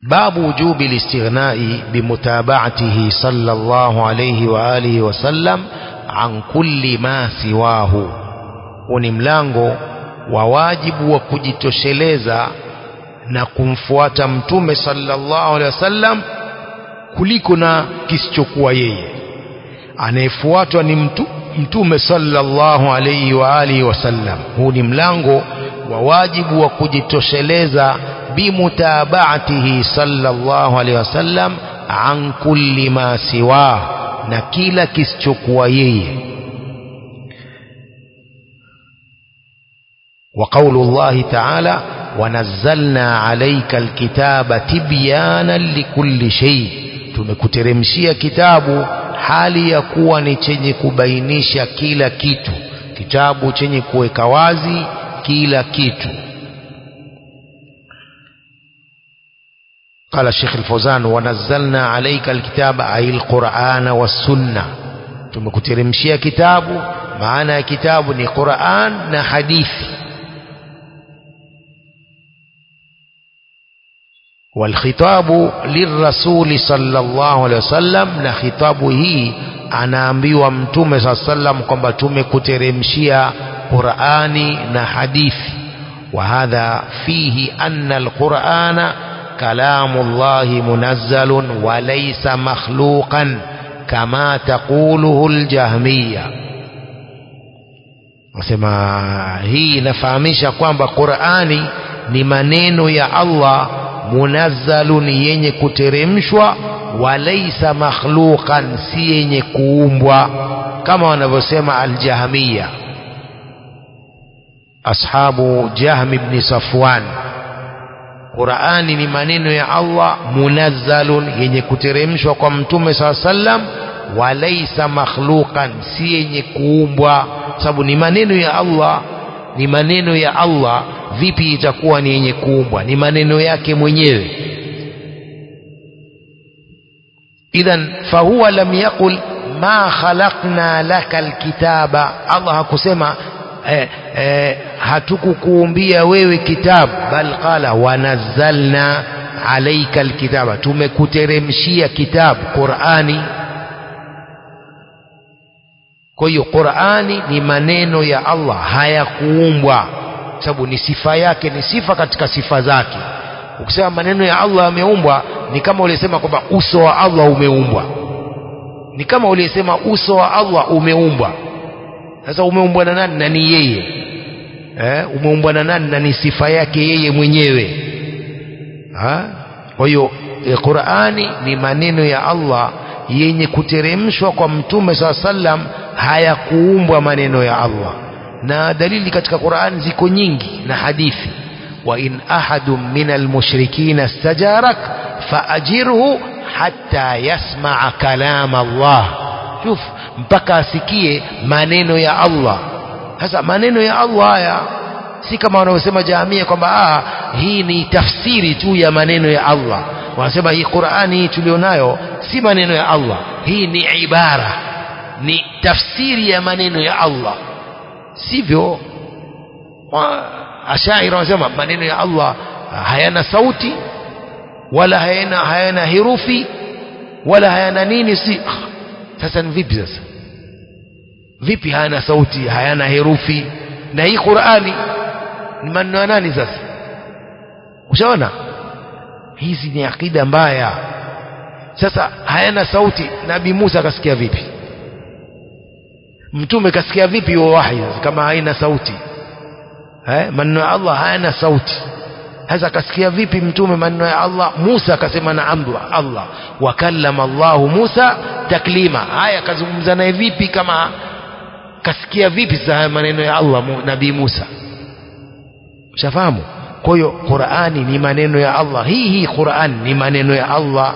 باب وجوب الاستغناء بمتابعته صلى الله عليه وآله وسلم عن كل ما سواه ni mlango wa wajibu wa kujitosheleza na kumfuata mtume sallallahu alaihi wasallam kuliko na kisichokuwa yeye anayefuatwa ni mtu, mtume sallallahu alaihi wa alihi wasallam huu ni mlango wa wajibu wa kujitosheleza bimutabaatihi sallallahu alaihi wasallam an kulli ma siwa na kila kisichokuwa yeye وقول الله تعالى ونزلنا عليك الكتاب تبيانا لكل شيء tumekuteremshia kitabu hali ya kuwa ni chenye kubainisha kila kitu kitabu chenye kuweka wazi kila kitu قال الشيخ الفوزان ونزلنا عليك الكتاب أي القرآن والسنة tumekuteremshia kitabu maana ya kitabu ni Qur'an na hadithi والخطاب للرسول صلى الله عليه وسلم na khitabu hii anaambiwa mtume صلى الله عليه وسلم kwamba tumekuteremshia Qur'ani na hadithi وهذا فيه أن القرآن كلام الله منزل وليس مخلوقا كما تقوله الجهمية nasema hii inafahamisha kwamba Qur'ani ni maneno ya Allah munazzalun yenye kuteremshwa walaisa makhluqan si yenye kuumbwa kama wanavyosema aljahmiya ashabu jahm ibn safwan Qur'ani ni maneno ya Allah munazzalun yenye kuteremshwa kwa mtume saa sallam walaisa makhluqan si yenye kuumbwa sababu ni maneno ya Allah ni maneno ya Allah vipi itakuwa ni yenye kuumbwa ni maneno yake mwenyewe idhan fahuwa lam yaqul ma khalaqna laka alkitaba Allah hakusema eh, eh, hatukukuumbia wewe kitabu bal qala wanazzalna alaika alkitaba tumekuteremshia kitabu Qur'ani kwa hiyo Qur'ani ni maneno ya Allah hayakuumbwa sababu ni sifa yake ni sifa katika sifa zake ukisema maneno ya Allah yameumbwa ni kama ulisema kwamba uso wa Allah umeumbwa ni kama ulisema uso wa Allah umeumbwa sasa umeumbwa na nani na ni yeye eh umeumbwa na nani na ni sifa yake yeye mwenyewe ha kwa hiyo e, Qur'ani ni maneno ya Allah yenye kuteremshwa kwa mtume saa sallam hayakuumbwa maneno ya Allah na dalili katika Qur'an ziko nyingi na hadithi wa in ahadun min almushrikina istajarak faajirhu hatta yasmaa kalam Allah shuf mpaka asikie maneno ya Allah sasa maneno ya Allah haya si kama wanaosema jamii kwamba ah hii ni tafsiri tu ya maneno ya Allah wanasema hii Qur'ani hii tulionayo si maneno ya Allah hii ni ibara ni tafsiri ya maneno ya Allah sivyo ashaira wanasema maneno ya Allah hayana sauti wala hayana hayana herufi wala hayana nini si sasa ni vipi sasa vipi hayana sauti hayana herufi na hii Qur'ani ni maneno ya nani sasa ushaona hizi ni akida mbaya sasa hayana sauti nabii Musa akasikia vipi mtume kasikia vipi huo wahi kama haina sauti eh maneno ya Allah hayana sauti sasa kasikia vipi mtume maneno ya Allah Musa akasema na amdu Allah wakallama Allah Musa taklima haya kazungumza naye vipi kama kasikia vipi sasa maneno ya Allah nabii Musa ushafahamu kwa hiyo Qur'ani ni maneno ya Allah hii hii Qur'an ni maneno ya Allah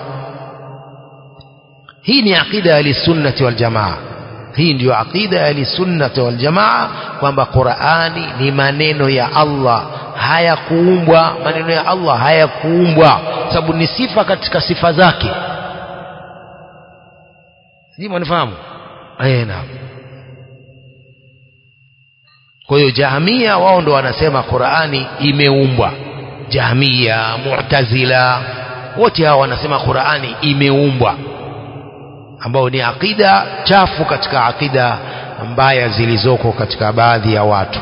hii ni aqida ya sunnati wal jamaa hii ndiyo aqida ya sunnati wal jamaa kwamba Qur'ani ni maneno ya Allah hayakuumbwa maneno ya Allah hayakuumbwa sababu ni sifa katika sifa zake sijui mnifahamu eh naam kwa hiyo jahamia wao ndo wanasema Qur'ani imeumbwa jahamia mu'tazila wote hawa wanasema Qur'ani imeumbwa ambao ni akida chafu katika akida mbaya zilizoko katika baadhi ya watu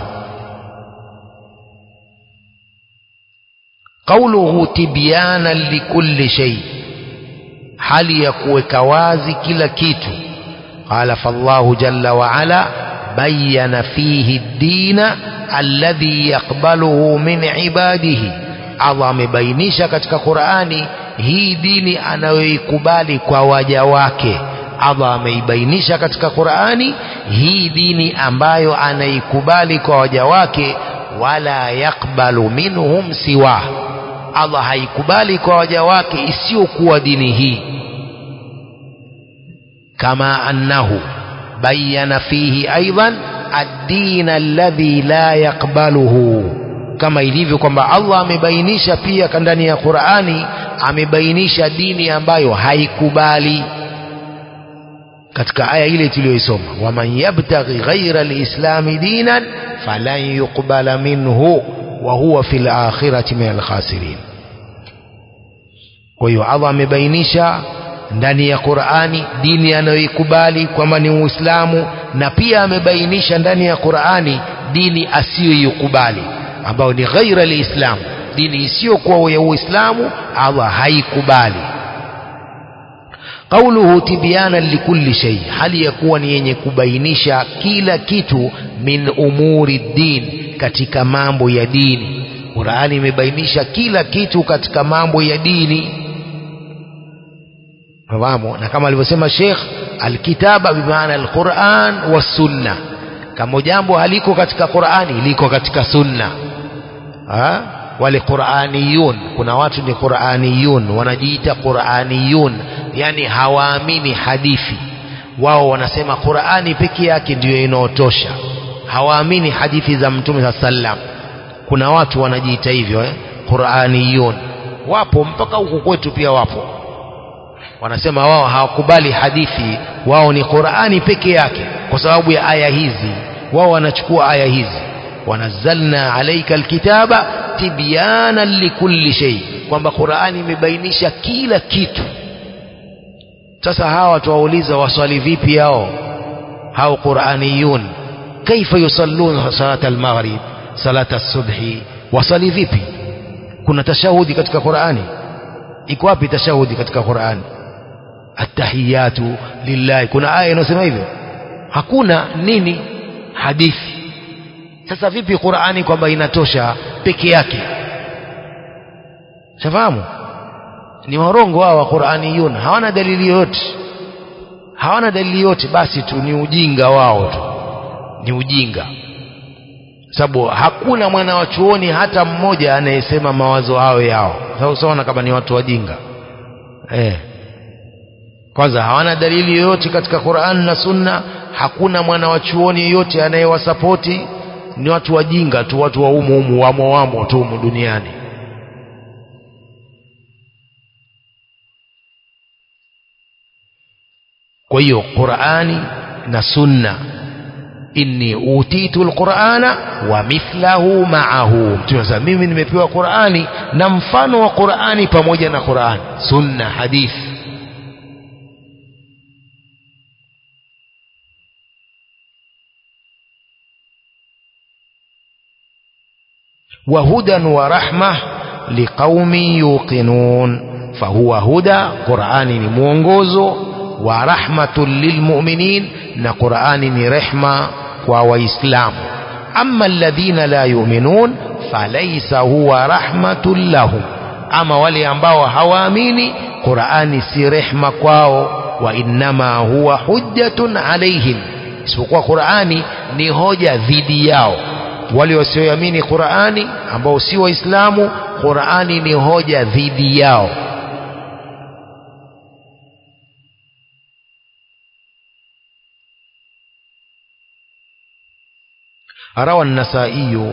qauluhu tibyana likulli shay hali ya kuweka wazi kila kitu qala fallahu jalla wa ala bayyana fihi ad-dina alladhi yaqbaluhu min ibadihi Allah amebainisha katika Qur'ani hii dini anayoikubali kwa waja wake Allah ameibainisha katika Qur'ani hii dini ambayo anaikubali kwa waja wake wala yakbalu minhum siwa Allah haikubali kwa waja wake isiyokuwa dini hii kama annahu bayyana fihi aidan ad-din alladhi la yakbaluhu kama ilivyo kwamba Allah amebainisha pia ndani ya Qur'ani amebainisha dini ambayo haikubali katika aya ile tuliyoisoma waman yabtaghi ghaira alislami dinan falan yuqbala minhu wa huwa fil akhirati min alkhasirin kwa hiyo Allah amebainisha ndani ya Qur'ani dini anayoikubali kwamba ni Uislamu na pia amebainisha ndani ya Qur'ani dini asiyoikubali ambayo ni ghaira alislam dini isiyokuwa ya Uislamu Allah haikubali qauluhu tibyana likulli shay hali ya kuwa ni yenye kubainisha kila kitu min umuri din katika mambo ya dini Qur'ani imebainisha kila kitu katika mambo ya dini fahamu na kama alivyosema Sheikh alkitaba bimaana alquran wasunna kama jambo haliko katika Qur'ani liko katika sunna ha? wale Qur'aniyun kuna watu ni Qur'aniyun wanajiita Qur'aniyun yani hawaamini hadithi wao wanasema Qur'ani peke yake ndiyo inaotosha hawaamini hadithi za Mtume sa sallam kuna watu wanajiita hivyo eh? Qur'aniyun wapo mpaka huku kwetu pia wapo wanasema wao hawakubali hadithi wao ni Qur'ani peke yake kwa sababu ya aya hizi wao wanachukua aya hizi wanazzalna alayka alkitaba tibyana likulli shay kwamba Qur'ani imebainisha kila kitu sasa hawa tuwauliza waswali vipi hao hao Qur'aniyun kaifa yusalluna salat al-maghrib salat as-subhi wasali vipi kuna tashahudi katika Qur'ani iko wapi tashahudi katika Qur'ani attahiyatu lillahi kuna aya inayosema hivyo hakuna nini hadithi sasa vipi Qur'ani kwamba inatosha peke yake shafahamu ni warongo hao wa Qur'aniyun hawana dalili yoyote hawana dalili yote basi tu ni ujinga wao tu ni ujinga sababu hakuna mwana wa chuoni hata mmoja anayesema mawazo hayo yao sasa usaona kama ni watu wajinga eh kwanza hawana dalili yoyote katika Qur'an na Sunna hakuna mwana wa chuoni yoyote anayewasapoti ni watu wajinga tu watu wa umu umu wamo wamo tu umu duniani kwa hiyo Qur'ani na Sunna inni utitu alqur'ana wa mithlahu ma'ahu mtume mimi nimepewa Qur'ani na mfano wa Qur'ani pamoja na Qur'ani sunna hadithi وهدى ورحمة لقوم يوقنون فهو هدى قرآن موongozo ورحمة للمؤمنين na Qur'ani ni rehma kwa waislamu amma alladhina la yu'minun falaysa huwa rahmatun lahum ama wale ambao hawaamini Qur'ani si rehma kwao wa innama huwa hujjatun alaihim isipokuwa Qur'ani ni hoja dhidi yao wale wasioamini Qur'ani ambao si waislamu Qur'ani ni hoja dhidi yao روى النسائي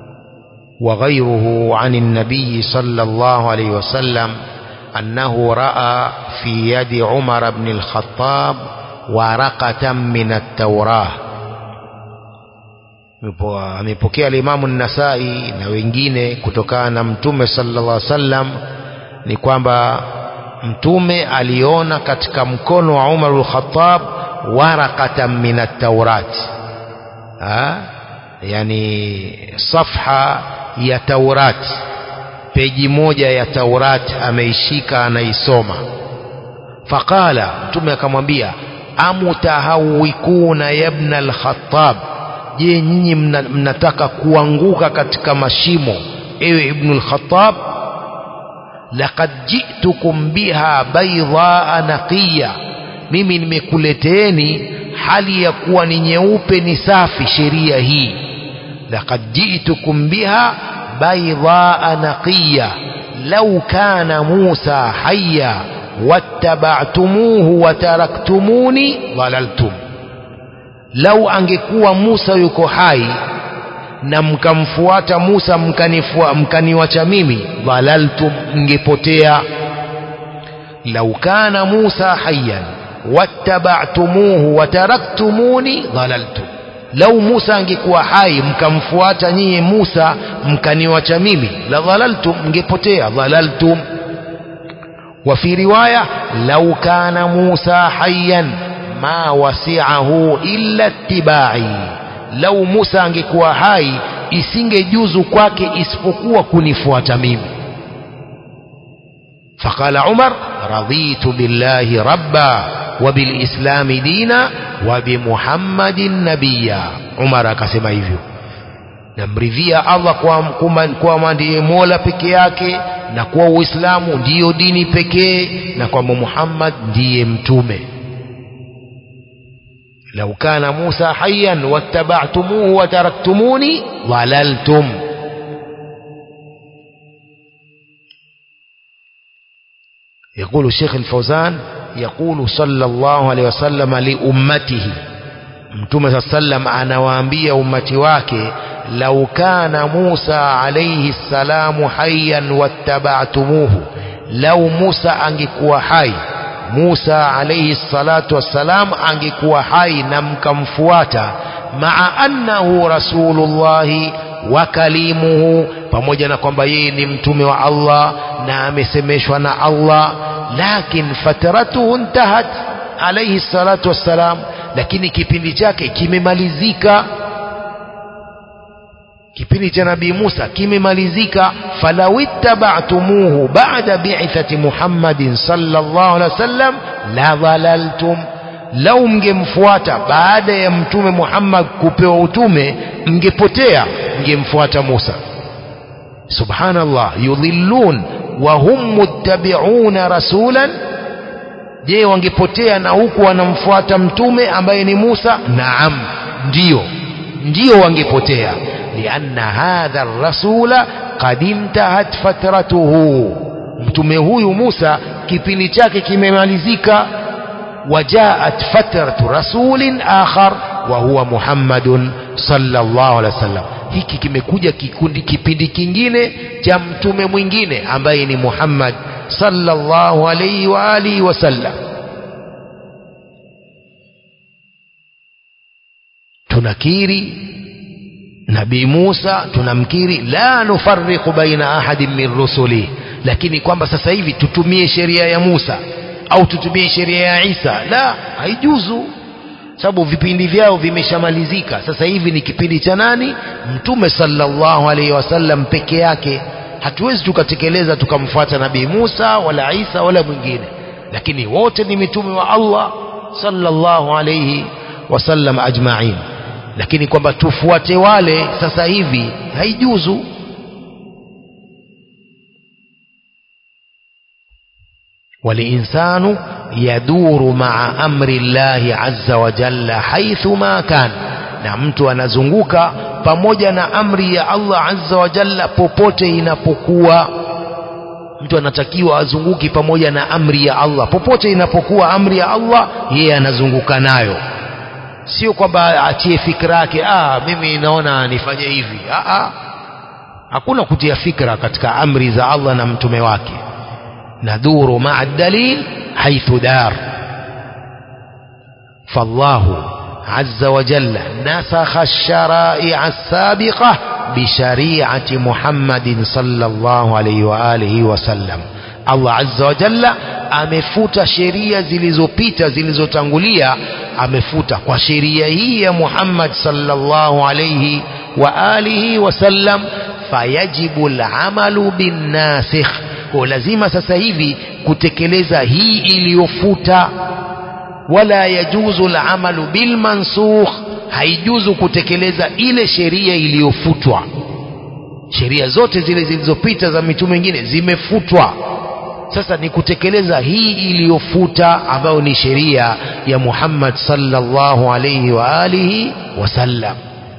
وغيره عن النبي صلى الله عليه وسلم أنه رأى في يد عمر بن الخطاب ورقة من التوراة amepokea alimamu Nasai na wengine kutokana na mtume sallallahu alaihi wasallam ni kwamba mtume aliona katika mkono wa Umar al-Khattab warakatan min at-Taurat yani safha ya Taurat peji moja ya Taurat ameishika anaisoma faqala mtume akamwambia amutahawikuna yabna al-Khattab je nyinyi mnataka kuanguka katika mashimo ewe ibn al-Khattab laqad ji'tukum biha baydaa naqiya mimi nimekuleteeni hali ya kuwa ni nyeupe ni safi sheria hii laqad ji'tukum biha baydaa naqiya law kana Musa hayya wattaba'tumuhu wa taraktumuni dhalaltum lau angekuwa Musa yuko hai na mkamfuata Musa mkanifua mkaniwacha mimi dhalaltum mngepotea lau kana Musa hayyan wattaba'tumuhu wa taraktumuni dhalaltum lau Musa angekuwa hai mkamfuata nyinyi Musa mkaniwacha mimi la dhalaltum mngepotea dhalaltum وفي رواية لو كان موسى حيا ما وسعه إلا اتباعي لو موسى angekuwa hai isingejuzu kwake isipokuwa kunifuata mimi فقال عمر رضيت بالله ربا وبالإسلام دينا وبمحمد نبيا عمر akasema hivyo namridhia Allah kwa kwamba ndiye Mola peke yake na kuwa Uislamu ndiyo dini pekee na kwamba Muhammad ndiye mtume lau kana Musa hayyan wattaba'tumuhu wa taraktumuni dhalaltum يقول الشيخ الفوزان يقول صلى الله عليه وسلم لأمته mtume saa sallam anawaambia ummati wake lau kana Musa alayhi salamu hayyan wattaba'tumuhu lau Musa angekuwa hai Musa alayhi salatu wassalam angekuwa hai na mkamfuata maa annahu rasulullahi wa kalimuhu pamoja na kwamba yeye ni mtume wa Allah na amesemeshwa na Allah lakin fatratuhu intahat alayhi salatu wassalam lakini kipindi chake kimemalizika kipindi cha nabii Musa kimemalizika falawittaba'tumuhu ba'da bi'thati Muhammadin sallallahu alaihi wasallam la dhalaltum lau mngemfuata baada ya mtume Muhammad kupewa utume mngepotea mngemfuata Musa subhanallah yudhillun wa hum muttabi'una rasulan je wangepotea na huku wanamfuata mtume ambaye ni Musa naam ndio ndio wangepotea lianna hadha rasula qad intahat fatratuhu mtume huyu Musa kipindi chake kimemalizika wajaat fatratu rasulin akhar wa huwa Muhammadun sallallahu alaihi wasallam hiki kimekuja kikundi kipindi kingine cha mtume mwingine ambaye ni Muhammad sallallahu alayhi wa alihi wasallam tunakiri nabii Musa tunamkiri la nufarriqu baina ahadin min rusuli lakini kwamba sasa hivi tutumie sheria ya Musa au tutumie sheria ya Isa la haijuzu sababu vipindi vyao vimeshamalizika sasa hivi ni kipindi cha nani mtume sallallahu alaihi wasallam peke yake hatuwezi tukatekeleza tukamfuata nabii Musa wala Isa wala mwingine lakini wote ni mitume wa Allah sallallahu alayhi wasallam ajma'in lakini kwamba tufuate wale sasa hivi haijuzu والإنسان يدور مع أمر الله عز وجل حيثما كان na mtu anazunguka pamoja na amri ya Allah azza wa jalla popote inapokuwa mtu anatakiwa azunguki pamoja na amri ya Allah popote inapokuwa amri ya Allah yeye anazunguka nayo sio kwamba atie fikra yake ah mimi naona nifanye hivi ah, ah. hakuna kutia fikra katika amri za Allah na mtume wake nadhuru ma'a dalil haithu dar fallahu عز وجل نسخ الشرائع السابقة بشريعة محمد صلى الله عليه وآله وسلم Allah azza wa jalla amefuta sheria zilizopita zilizotangulia amefuta kwa sheria hii ya Muhammad sallallahu alayhi wa alihi wasallam fayajibu al'amalu bin nasikh kwa lazima sasa hivi kutekeleza hii iliyofuta wala yajuzu al'amalu bil mansukh haijuzu kutekeleza ile sheria iliyofutwa sheria zote zile zilizopita za mitume wengine zimefutwa sasa ni kutekeleza hii iliyofuta ambayo ni sheria ya Muhammad sallallahu alayhi wa alihi wasallam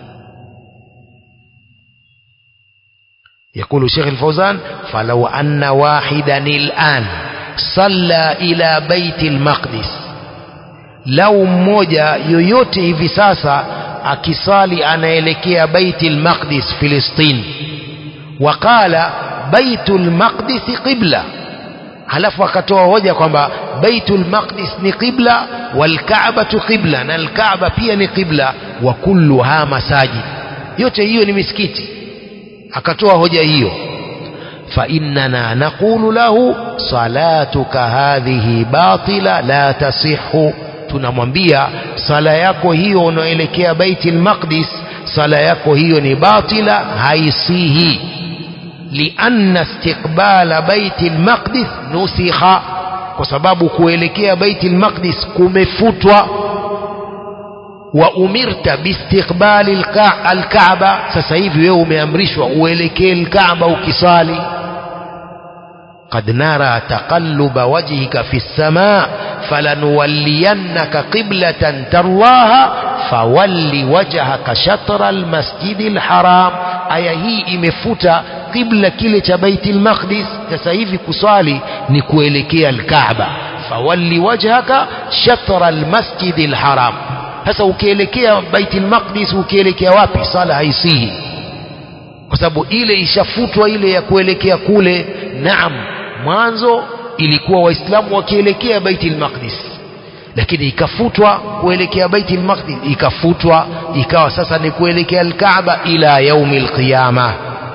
يقول شيخ الفوزان فلو أن واحدا الآن صلى إلى بيت المقدس لو mmoja yoyote hivi sasa akisali anaelekea بيت المقدس فلسطين وقال بيت المقدس قبلة halafu akatoa hoja kwamba baitul maqdis ni qibla wal ka'batu qibla na al ka'ba pia ni qibla wa kulluha masajid yote hiyo ni misikiti akatoa hoja hiyo fa innana naqulu lahu salatuka hadhihi batila la tasihhu tunamwambia sala yako hiyo unaoelekea baitul maqdis sala yako hiyo ni batila haisihi لأن استقبال بيت المقدس نسخ kwa sababu kuelekea baiti al-maqdis kumefutwa wa umirta biistiqbali al-kaaba sasa hivi wewe umeamrishwa uelekee al-kaaba ukisali قد نرى تقلب وجهك في السماء فلنولينك قبلة ترضاها فول وجهك شطر المسجد الحرام aya hii imefuta qibla kile cha baitul maqdis sasa hivi kusali ni kuelekea alkaaba fawalli wajhaka shatra almasjid alharam sasa ukielekea baitul maqdis ukielekea wapi sala haisihi kwa sababu ile ishafutwa ile ya kuelekea kule naam mwanzo ilikuwa waislamu wakielekea baitul maqdis lakini ikafutwa kuelekea baiti al-maqdis ikafutwa ikawa sasa ni kuelekea al-Kaaba ila yaumi al-qiyama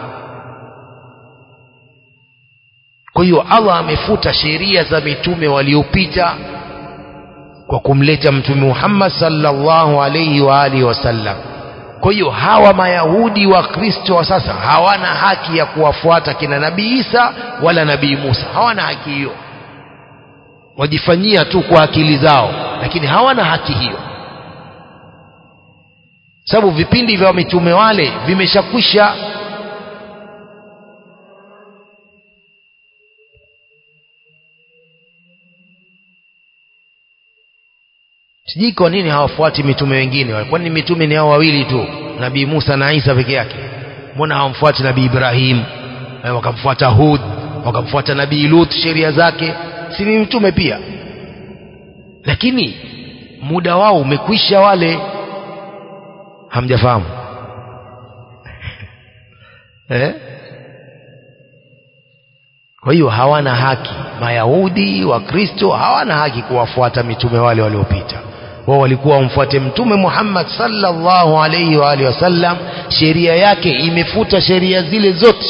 kwa hiyo Allah amefuta sheria za mitume waliopita kwa kumleta mtume Muhammad sallallahu alayhi wa alihi wasallam kwa hiyo hawa mayahudi wa Kristo wa sasa hawana haki ya kuwafuata kina nabii Isa wala nabii Musa hawana haki hiyo wajifanyia tu kwa akili zao lakini hawana haki hiyo sababu vipindi vya mitume wale vimeshakwisha sijui kwa nini hawafuati mitume wengine kwani mitume ni hao wawili tu nabii Musa na Isa peke yake mbona hawamfuati nabii Ibrahim wakamfuata Hud wakamfuata nabii Lut sheria zake si ni mtume pia lakini muda wao umekwisha wale hamjafahamu eh? kwa hiyo hawana haki mayahudi wakristo hawana haki kuwafuata mitume wale waliopita wao walikuwa wamfuate mtume Muhammad sallallahu alaihi wa alihi wasallam sheria yake imefuta sheria zile zote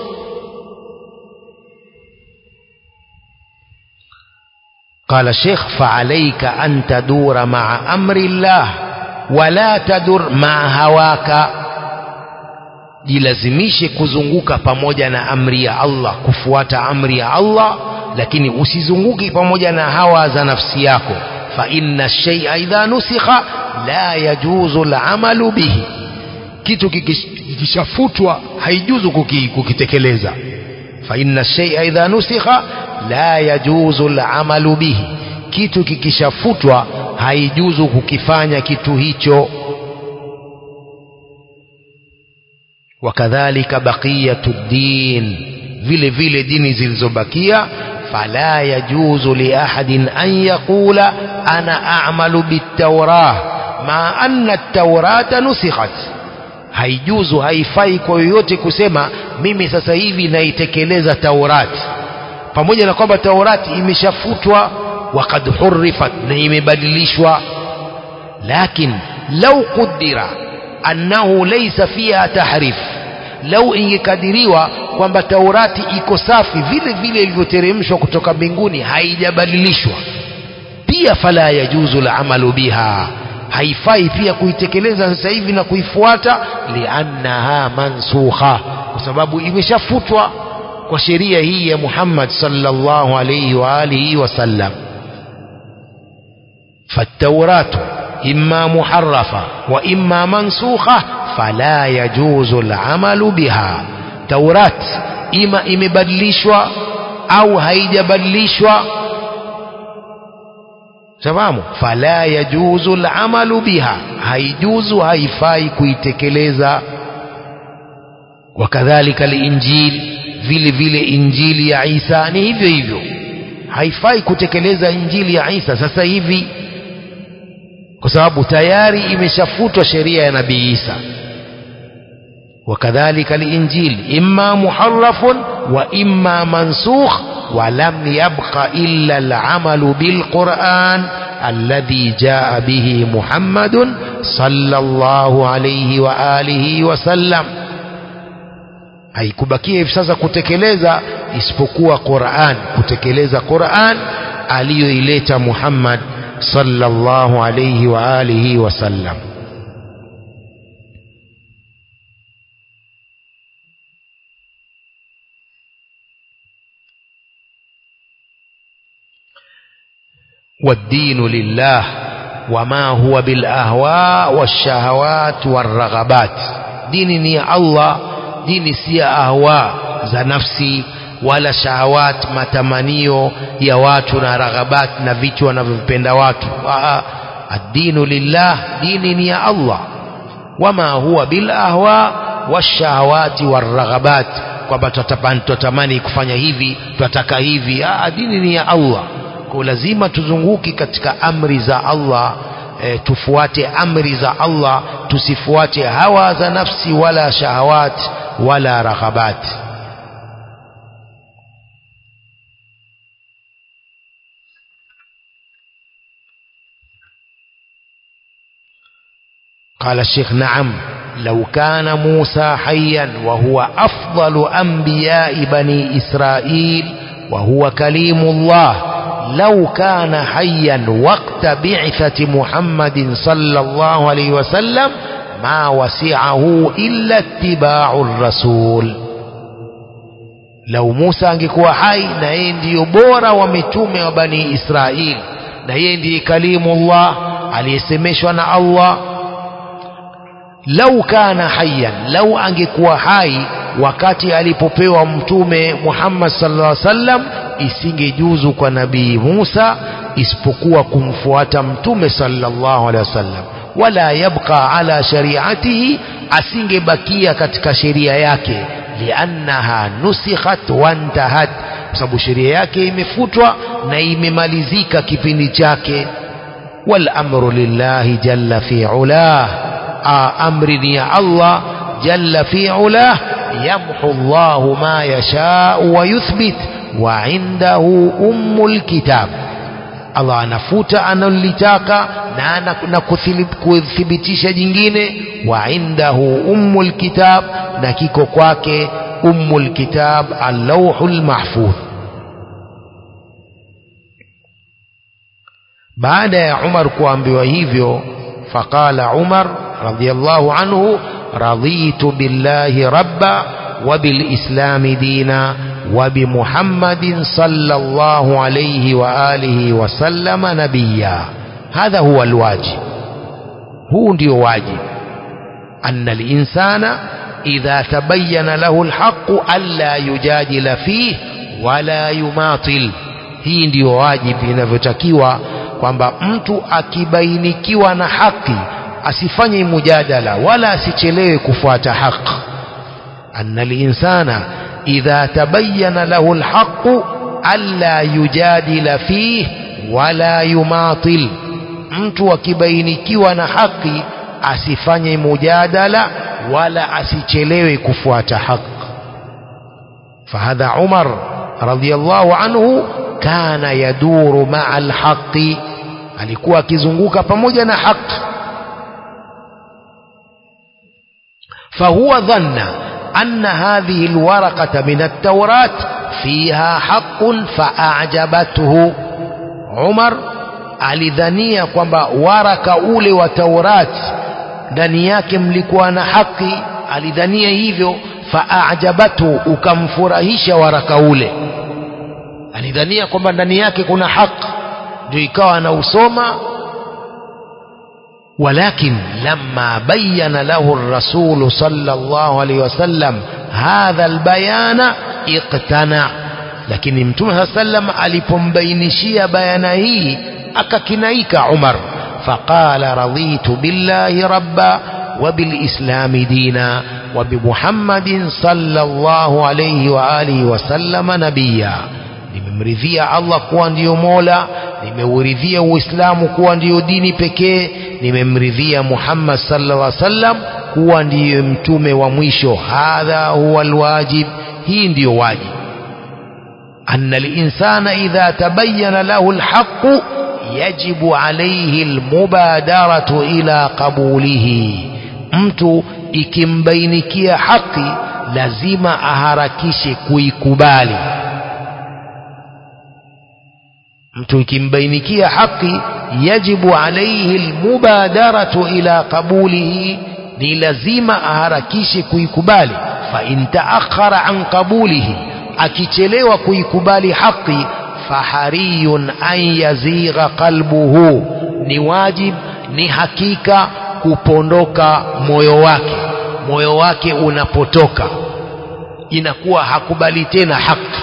قال الشيخ فعليك أن تدور مع أمر الله ولا تدر مع هواك jilazimishe kuzunguka pamoja na amri ya Allah kufuata amri ya Allah lakini usizunguki pamoja na hawa za nafsi yako fa inna shay'a idha nusikha la yajuzu al'amalu bihi kitu kikishafutwa haijuzu kukitekeleza fa inna shay'a idha nusikha la yajuzu al'amalu bihi kitu kikishafutwa haijuzu kukifanya kitu hicho wakadhalika baqiyatu din vile vile dini zilizobakia fala yajuzu li ahadin an yaqula ana a'malu bit-taurah ma anna at-taurata nusikhat haijuzu haifai kwa yoyote kusema mimi sasa hivi naitekeleza taurati pamoja na kwamba taurati imeshafutwa وقد حرفت na imebadilishwa lakin law qudira annahu laysa fiha tahrif lau ingekadiriwa kwamba taurati iko safi vile vile ilivyoteremshwa kutoka mbinguni haijabadilishwa pia fala yajuzu lamalu biha haifai pia kuitekeleza sasa hivi na kuifuata liannaha mansukha kwa sababu imeshafutwa kwa sheria hii ya Muhammad sallallahu alayhi wa alihi wasallam فالتوراة إما محرفة وإما منسوخة فلا يجوز العمل بها توراة إما imebadilishwa au haijabadilishwa sababu fala yajuzu alamalu biha haijuzu haifai kuitekeleza wakadhalika linjil vile vile injili ya Isa ni hivyo hivyo haifai kutekeleza injili ya Isa sasa hivi kwa sababu tayari imeshafutwa sheria ya nabii Isa wakadhalika linjil imma muharrafun wa imma mansukh ولم يبق إلا العمل بالقرآن الذي جاء به محمد صلى الله عليه وآله وسلم haikubakia hivi sasa kutekeleza isipokuwa Qur'an kutekeleza Qur'an aliyoileta Muhammad sallallahu alayhi wa alihi wasallam والدين لله وما هو بالأهواء والشهوات والرغبات دين ني الله دين سي أهواء za nafsi wala shahawat matamanio ya watu na raghabat na vitu wanavyopenda watu ad-dinu lillah dini ni ya Allah wama huwa bil ahwa washahawati waraghabat kwamba tutatamani kufanya hivi tutataka hivi ah dini ni ya Allah kwa lazima tuzunguki katika amri za Allah e, tufuate amri za Allah tusifuate hawa za nafsi wala shahawat wala raghabat قال الشيخ نعم لو كان موسى حيا وهو أفضل أنبياء بني إسرائيل وهو كليم الله لو كان حيا وقت بعثة محمد صلى الله عليه وسلم ما وسعه إلا اتباع الرسول لو موسى angekuwa hai na yeye ndiyo bora wa mitume wa bani Israeli na yeye ndiye kalimullah aliyesemeshwa na Allah lau kana hayyan lau angekuwa hai wakati alipopewa mtume Muhammad sallallahu alaihi wasallam isingejuzu kwa nabii Musa isipokuwa kumfuata mtume sallallahu alaihi wasallam wala yabqa ala shari'atihi asingebakia katika sheria yake liannaha nusikhat wantahat kwa sababu sheria yake imefutwa na imemalizika kipindi chake wal amru lillahi jalla fi ulah amri ni ya Allah jalla fi ulah yamhu Allahu ma yasha wa yuthbit wa indahu ummul kitab Allah anafuta analolitaka na na kuthibitisha jingine wa indahu ummul kitab na kiko kwake ummul kitab al-lawhul mahfudh baada ya Umar kuambiwa hivyo faqala Umar radiyallahu anhu raditu billahi rabba wa bil islami dina وبمحمد صلى الله عليه وآله وسلم نبيا هذا هو الواجب هو ndio واجب أن الإنسان إذا تبين له الحق ألا يجادل فيه ولا يماطل hii ndio wajibu inavyotakiwa kwamba mtu akibainikiwa na haki asifanye mujadala wala asichelewe kufuata haki anna linsana إذا تبين له الحق ألا يجادل فيه ولا يماطل mtu akibainikiwa na haki asifanye mujadala wala asichelewe kufuata haki fahadha umar radiyallahu anhu kana yaduru maa alhaqi alikuwa akizunguka pamoja na haki fahuwa dhanna أن هذه الورقة من التوراة فيها حق فأعجبته عمر alidhania kwamba waraka ule wa Taurati ndani yake mlikuwa na haki alidhania hivyo faajabatu ukamfurahisha waraka ule alidhania kwamba ndani yake kuna haki ndio ikawa anausoma ولكن لما بين له الرسول صلى الله عليه وسلم هذا البيان اقتنع lakini mtume saa sallam alipombainishia bayana hii akakinaika umar faqala raditu billahi rabba وبالإسلام دينا وبمحمد صلى الله عليه وآله وسلم نبيا nimemridhia Allah kuwa ndiyo Mola nimeuridhia Uislamu kuwa ndiyo dini pekee nimemridhia Muhammad sallallahu alaihi wasallam kuwa ndiyo mtume wa mwisho hadha huwa alwajib hii ndiyo wajib anna linsana idha tabayyana lahu alhaq yajibu alayhi almubadaratu ila qabulihi mtu ikimbainikia haki lazima aharakishe kuikubali mtu ikimbainikia haki yajibu alayhi almubadaratu ila qabulihi ni lazima aharakishe kuikubali fa in taakhara an qabulihi akichelewa kuikubali haki fahariyun an yazigha qalbuhu ni wajib ni hakika kupondoka moyo wake moyo wake unapotoka inakuwa hakubali tena haki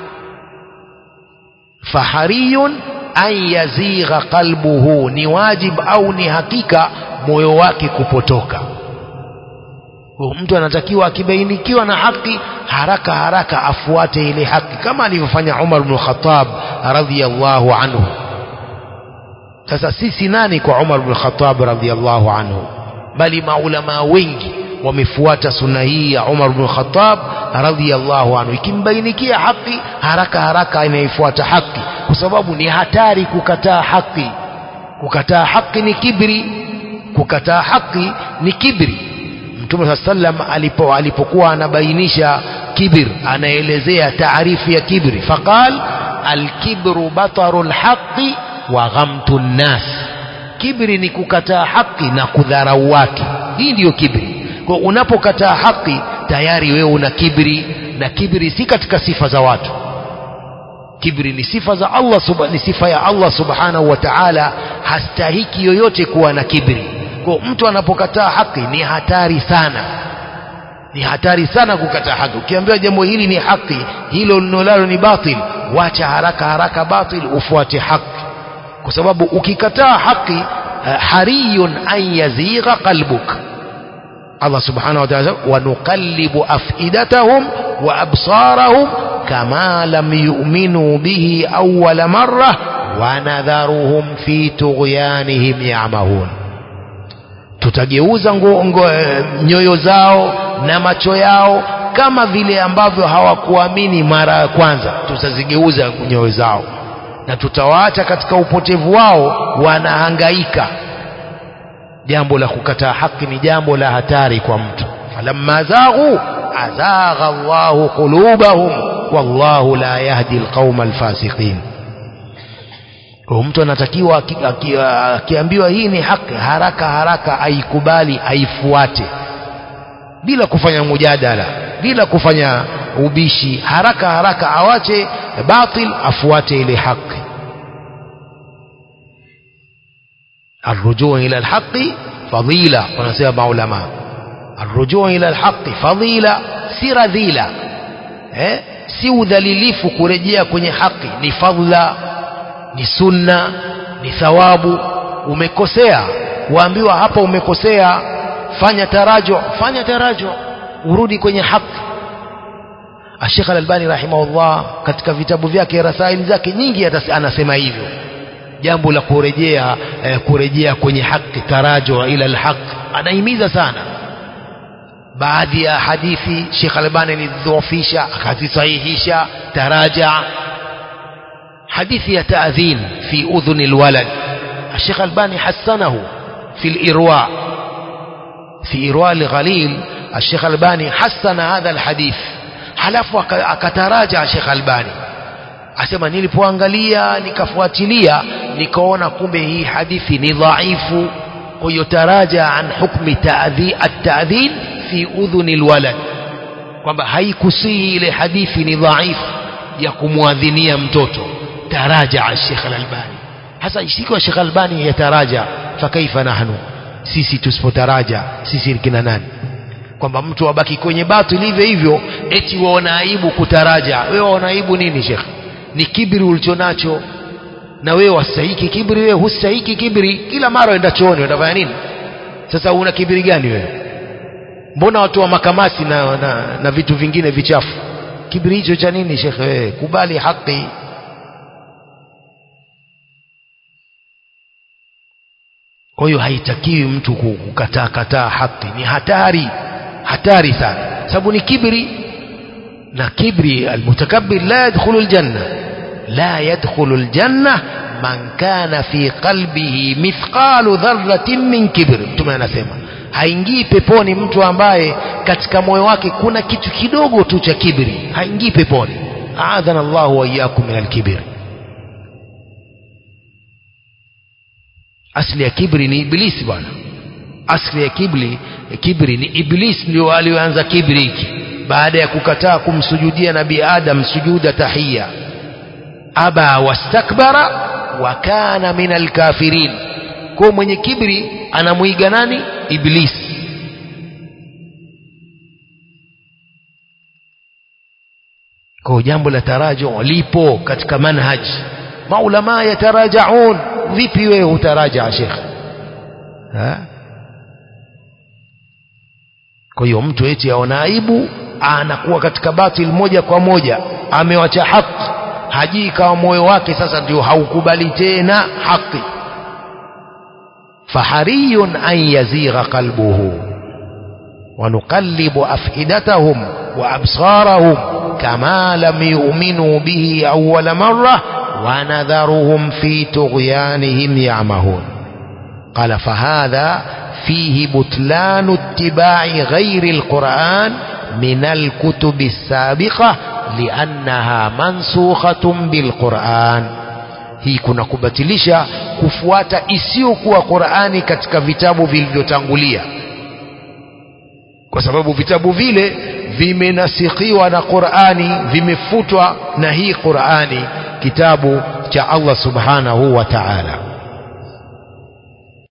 fahariyun an yazigha qalbuhu ni wajib au ni hakika moyo wake kupotoka mtu anatakiwa akibainikiwa na haki haraka haraka afuate ile haki kama alivyofanya Umar ibn Khattab radhiyallahu anhu sasa sisi nani kwa Umar ibn Khattab radhiyallahu anhu bali maulama wengi wamefuata sunna hii ya Umar ibn Khattab radhiyallahu anhu ikimbainikia haki haraka haraka inaifuata haki kwa sababu ni hatari kukataa haki kukataa haki ni kibri kukataa haki ni kibri Mtume saa sallam alipo alipokuwa anabainisha kibir anaelezea taarifu ya kibri faqal alkibru bataru lhaqi wa ghamtu nnas kibri ni kukataa haki na kudharau watu hii ndiyo kibri kwa unapokataa haki tayari wewe una kibri na kibri si katika sifa za watu kibri ni sifa za Allah subha, ni sifa ya Allah subhanahu wa ta'ala hastahiki yoyote kuwa na kibri kwa mtu anapokataa haki ni hatari sana ni hatari sana kukataa haki ukiambiwa jambo hili ni haki hilo linolalo ni batil wacha haraka haraka batil ufuate haki kwa sababu ukikataa haki hariyun an yazigha qalbuk Allah subhanahu wa ta'ala wanuqallibu afidatahum wa absarahum kama lam yu'minu bihi awwala marra wa nadharuhum fi tughyanihim ya'mahun tutageuza ngo, ngo, nyoyo zao na macho yao kama vile ambavyo hawakuamini mara ya kwanza tutazigeuza nyoyo zao na tutawaacha katika upotevu wao wanahangaika jambo la kukataa haki ni jambo la hatari kwa mtu falamma zaghu azagha Allahu qulubahum wallahu la yahdi alqauma alfasiqin kwa mtu anatakiwa akiambiwa hii ni haki haraka haraka aikubali aifuate bila kufanya mujadala bila kufanya ubishi haraka haraka awache batil afuate ile haki الرجوع إلى الحق فضيلة ونسيب معلماء الرجوع إلى الحق فضيلة si radhila eh? si udhalilifu kurejea kwenye haki ni fadla ni sunna ni thawabu umekosea waambiwa hapa umekosea fanya tarajo fanya tarajo urudi kwenye haki Sheikh Al-Albani rahimahullah katika vitabu vyake rasaili zake nyingi anasema hivyo jambo la kurejea eh, kurejea kwenye haki tarajo ila alhaq anahimiza sana baadhi ya hadithi Sheikh Al-Albani alidhoofisha akazisahihisha taraja حديث يتأذين في أذن الولد الشيخ الباني حسنه في الإرواء في إرواء الغليل Sheikh Albani hasana hadha alhadith halafu akataraja Sheikh Albani asema nilipoangalia nikafuatilia nikaona kumbe hii hadithi ni dhaifu kwa hiyo taraja an hukmi ta'dhi at-ta'dhin fi udhuni alwalad kwamba haikusihi ile hadithi ni dhaifu ya kumwadhinia mtoto taraja Sheikh Al-Albani hasa ikiwa Sheikh Albani yataraja fakaifa nahnu sisi tusipotaraja sisi kina nani kwamba mtu abaki kwenye batili hivyo hivyo eti waona aibu kutaraja wewe waona aibu nini Sheikh ni kibri ulichonacho na wewe wastahiki kibri wewe hustahiki kibri kila mara uenda chooni utafanya nini sasa una kibri gani wewe mbona watu wa makamasi na, na, na vitu vingine vichafu kibri hicho cha nini shekhe wewe kubali haki kwa hiyo haitakiwi mtu kukataa kataa haki ni hatari hatari sana sababu ni kibri na kibri almutakabbir la yadkhulu aljanna la yadkhulu aljanna man kana fi qalbihi mithqalu dharratin min kibr mtume anasema haingii peponi mtu ambaye katika moyo wake kuna kitu kidogo tu cha kibri haingii peponi aadhana Allahu wa iyyakum min alkibr asli ya kibri ni iblisi bwana asli ya kibri kibri ni iblis ndio alioanza kibri hiki baada ya kukataa kumsujudia nabii adam sujuda tahia aba wastakbara wa kana min alkafirin kwa mwenye kibri anamuiga nani iblis kwa jambo la taraju lipo katika manhaj maulama yatarajaun vipi wewe hutaraja shekh kwa hiyo mtu eti aona aibu anakuwa katika batil moja kwa moja amewacha haki hajii kawa moyo wake sasa ndio haukubali tena haki fahariyun an yazigha qalbuhu ونقلب أفئدتهم وأبصارهم كما لم يؤمنوا به أول مرة ونذرهم في طغيانهم يعمهون قال فهذا فيه بطلان اتباع غير القرآن من الكتب السابقة لأنها منسوخة بالقرآن hii kuna kubatilisha kufuata isiyokuwa Qur'ani katika vitabu vilivyotangulia kwa sababu vitabu vile vimenasikhiwa na Qur'ani vimefutwa na hii Qur'ani kitabu cha Allah subhanahu wa ta'ala